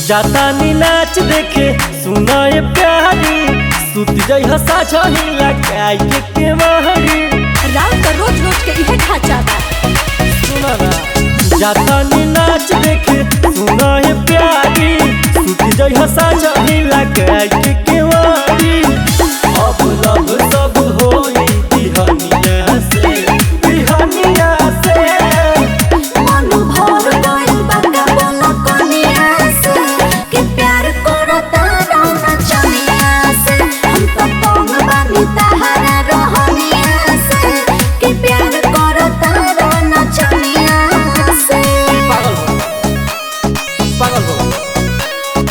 जाता नी नाच देखे सुनाए प्यारी सुत जई हसा छही लगाई के के महरी राव का रोज रोज के इहे ढांचा बा सुना ना जाता नी नाच देखे सुनाए प्यारी सुत जई हसा छही लगाई के के महरी अब लब सब होई बिहनिया से बिहनिया से मन भर गइल बा का बोला कनिया से कि प्यार करता रहना चनिया से हम तो पंग बानी तहारा रहनिया से कि प्यार करता रहना चनिया से पागल हो पागल हो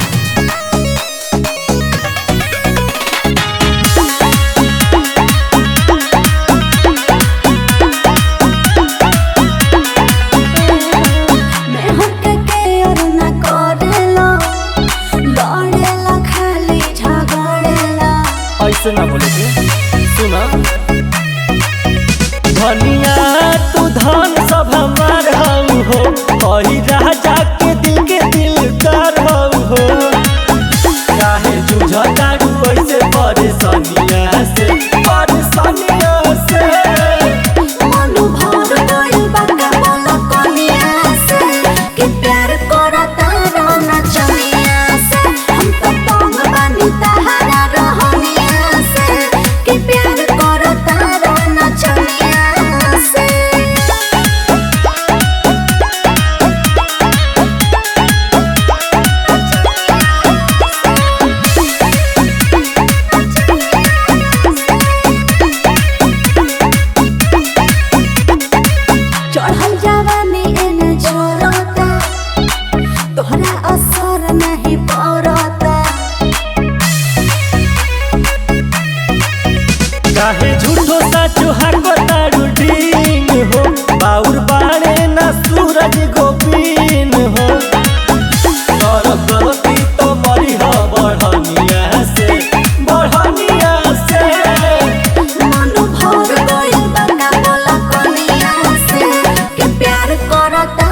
मैं हमके के और ना करेला लड़ेला खाली झगड़ेला ऐसे ना बोले के सुना धनिया तू धन सब हमार हऊ हो कही राजा के दिल के दिल कर हऊ हो काहे जुझतारू ऐसे परेशानिया से परेशानिया से मन भर गइल बा का बोला कनिया से कि प्यार करता रहना चनिया से हम तो पंग बानी तहारा रहनिया से कि प्यार करता रहना चनिया से चढ़ल जवानी एने जोरता तोहरा असर नहीं पड़ता काहे झूठो साचो हाको तारू डींग हो बाउर बाणे ना सूरज गोपीन हो कर गलती तो मरी हो बढ़निया से बढ़निया से मन भर गइल बा का बोला कनिया से कि प्यार करता